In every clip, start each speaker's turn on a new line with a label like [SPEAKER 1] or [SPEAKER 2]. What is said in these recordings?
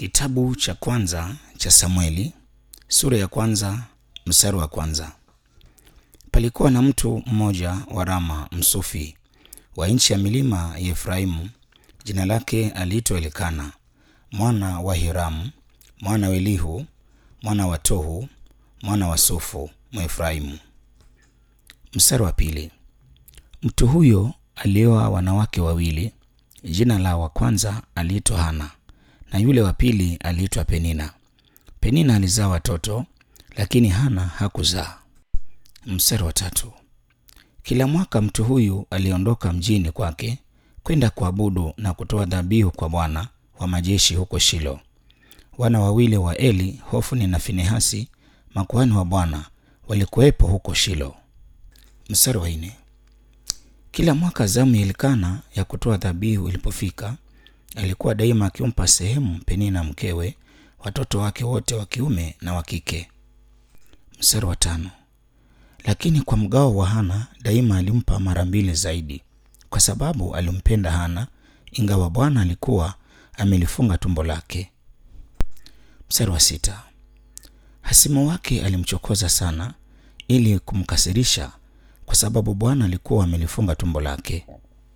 [SPEAKER 1] Kitabu cha kwanza cha Samueli sura ya kwanza mstari wa kwanza. Palikuwa na mtu mmoja wa Rama Msufi wa nchi ya milima ya Efraimu, jina lake aliitwa Elikana mwana wa Hiramu mwana wa Elihu mwana wa Tohu mwana wa Sufu Mwefraimu. Mstari wa pili. Mtu huyo alioa wanawake wawili, jina la wa kwanza aliitwa Hana na yule wa pili aliitwa Penina. Penina alizaa watoto, lakini Hana hakuzaa. Mstari wa tatu. Kila mwaka mtu huyu aliondoka mjini kwake kwenda kuabudu na kutoa dhabihu kwa Bwana wa majeshi huko Shilo. Wana wawili wa Eli, Hofni na Finehasi, makuhani wa Bwana, walikuwepo huko Shilo. Mstari wa nne. Kila mwaka zamu ya Elikana ya kutoa dhabihu ilipofika, alikuwa daima akimpa sehemu Penina mkewe, watoto wake wote wa kiume na wa kike. Mstari wa tano. Lakini kwa mgao wa Hana daima alimpa mara mbili zaidi, kwa sababu alimpenda Hana, ingawa Bwana alikuwa amelifunga tumbo lake. Mstari wa sita. Hasimu wake alimchokoza sana ili kumkasirisha, kwa sababu Bwana alikuwa amelifunga tumbo lake.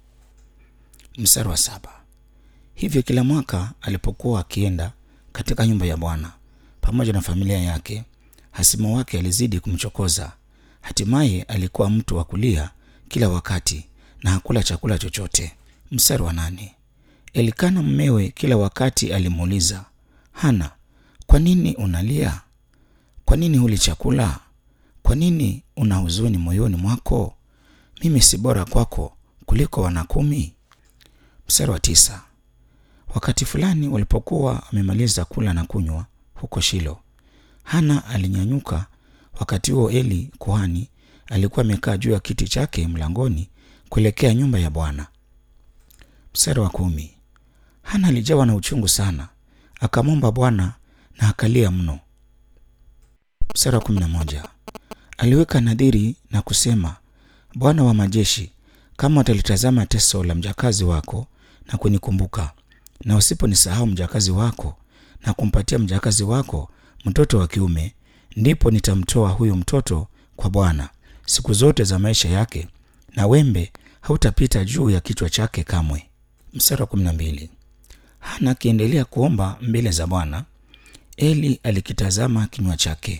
[SPEAKER 1] Mstari wa saba. Hivyo kila mwaka alipokuwa akienda katika nyumba ya Bwana pamoja na familia yake, hasimu wake alizidi kumchokoza. Hatimaye alikuwa mtu wa kulia kila wakati na hakula chakula chochote. Mstari wa nane. Elikana mmewe kila wakati alimuuliza Hana, kwa nini unalia? Kwa nini huli chakula? Kwa nini una huzuni moyoni mwako? Mimi si bora kwako kuliko wana kumi? Mstari wa tisa. Wakati fulani walipokuwa wamemaliza kula na kunywa huko Shilo, Hana alinyanyuka. Wakati huo Eli kuhani alikuwa amekaa juu ya kiti chake mlangoni kuelekea nyumba ya Bwana. Mstari wa kumi. Hana alijawa na uchungu sana, akamwomba Bwana na akalia mno. Mstari wa kumi na moja. Aliweka nadhiri na kusema, Bwana wa majeshi, kama utalitazama teso la mjakazi wako na kunikumbuka, na usiponisahau mjakazi wako na kumpatia mjakazi wako mtoto wa kiume, ndipo nitamtoa huyo mtoto kwa Bwana siku zote za maisha yake, na wembe hautapita juu ya kichwa chake kamwe. Mstari wa kumi na mbili. Hana akiendelea kuomba mbele za Bwana, Eli alikitazama kinywa chake.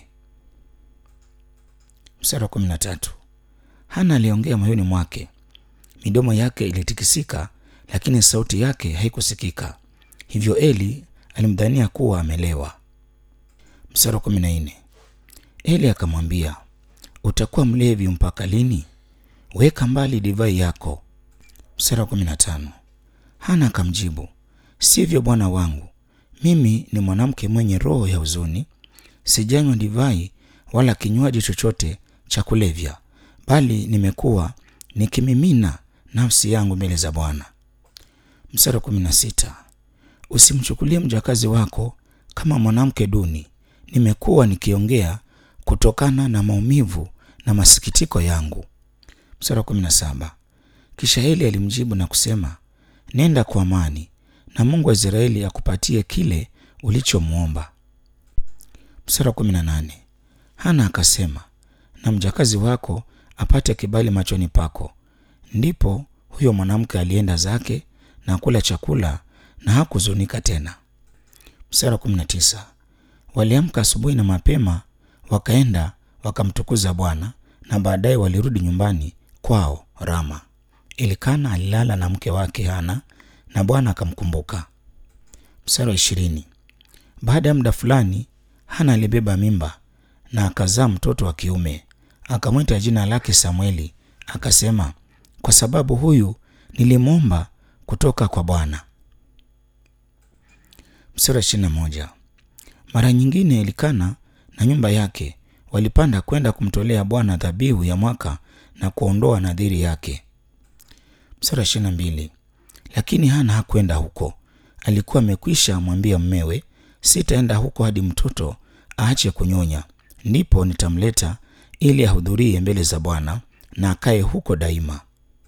[SPEAKER 1] Mstari wa kumi na tatu. Hana aliongea moyoni mwake, midomo yake ilitikisika, lakini sauti yake haikusikika. Hivyo Eli alimdhania kuwa amelewa. Mstari wa kumi na nne. Eli akamwambia, utakuwa mlevi mpaka lini? Weka mbali divai yako. Mstari wa kumi na tano. Hana akamjibu, sivyo bwana wangu, mimi ni mwanamke mwenye roho ya huzuni, sijanywa divai wala kinywaji chochote cha kulevya, bali nimekuwa nikimimina nafsi yangu mbele za Bwana. Mstari wa kumi na sita. Usimchukulie mjakazi wako kama mwanamke duni, nimekuwa nikiongea kutokana na maumivu na masikitiko yangu. Mstari wa kumi na saba. Kisha Eli alimjibu na kusema, nenda kwa amani, na Mungu wa Israeli akupatie kile ulichomwomba. Mstari wa kumi na nane. Hana akasema, na mjakazi wako apate kibali machoni pako. Ndipo huyo mwanamke alienda zake na kula chakula na hakuzunika tena. Mstari wa kumi na tisa. Waliamka asubuhi na mapema, wakaenda wakamtukuza Bwana, na baadaye walirudi nyumbani kwao Rama. Elikana alilala na mke wake Hana na Bwana akamkumbuka. Mstari wa ishirini. Baada ya muda fulani, Hana alibeba mimba na akazaa mtoto wa kiume, akamwita jina lake Samueli, akasema, kwa sababu huyu nilimwomba kutoka kwa Bwana. Mstari wa ishirini na moja. Mara nyingine Elikana na nyumba yake walipanda kwenda kumtolea Bwana dhabihu ya mwaka na kuondoa nadhiri yake. Mstari wa ishirini na mbili. Lakini Hana hakwenda huko, alikuwa amekwisha mwambia mmewe, sitaenda huko hadi mtoto aache kunyonya, ndipo nitamleta ili ahudhurie mbele za Bwana na akae huko daima.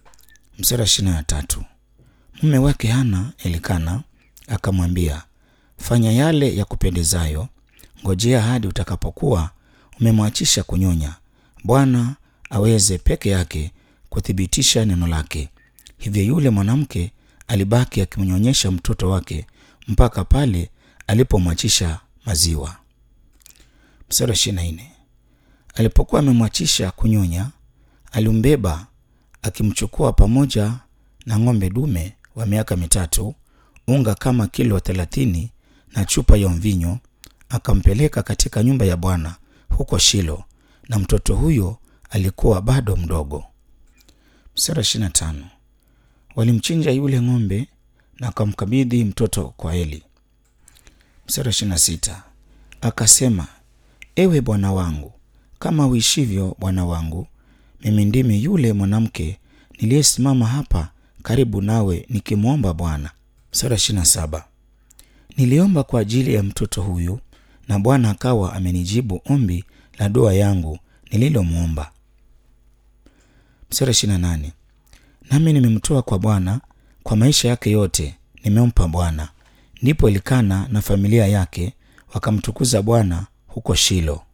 [SPEAKER 1] Mstari wa ishirini na tatu. Mume wake Hana Elikana akamwambia, fanya yale ya kupendezayo, ngojea hadi utakapokuwa umemwachisha kunyonya, Bwana aweze peke yake kuthibitisha neno lake. Hivyo yule mwanamke alibaki akimnyonyesha mtoto wake mpaka pale alipomwachisha maziwa. Mstari wa ishirini na nne. Alipokuwa amemwachisha kunyonya, alimbeba akimchukua pamoja na ng'ombe dume wa miaka mitatu, unga kama kilo thelathini na chupa ya mvinyo, akampeleka katika nyumba ya Bwana huko Shilo, na mtoto huyo alikuwa bado mdogo. Mstari wa ishirini na tano. Walimchinja yule ng'ombe na akamkabidhi mtoto kwa Eli. Mstari wa ishirini na sita. Akasema, ewe bwana wangu, kama uishivyo bwana wangu, mimi ndimi yule mwanamke niliyesimama hapa karibu nawe nikimwomba Bwana. Mstari wa ishirini na saba. Niliomba kwa ajili ya mtoto huyu, na Bwana akawa amenijibu ombi la dua yangu nililomwomba. Mstari wa ishirini na nane. Nami nimemtoa kwa Bwana, kwa maisha yake yote nimempa Bwana. Ndipo Elikana na familia yake wakamtukuza Bwana huko Shilo.